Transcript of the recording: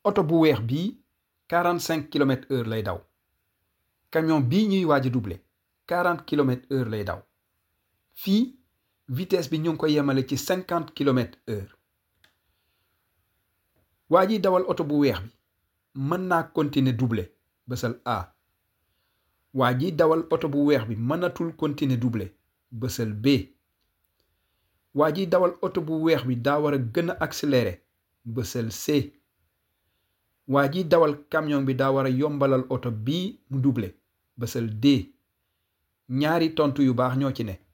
oto bu weex bii 45 kilomètres heure lay daw camion bii ñuy waaj a doublé 40 kilomètres heure lay daw fii vitesse bi ñu ngi ko yemale ci 50 kilomètres heure waa ji dawal oto bu weex bi mën naa continuer doublé bësal A waa ji dawal oto bu weex bi mënatul continuer doublé bësal B waa ji dawal oto bu weex bi daa war a gën a accéléré bësal C waa ji dawal camion bi daa war a yombalal oto bii mu doublé bësal D ñaari tontu yu baax ñoo ci ne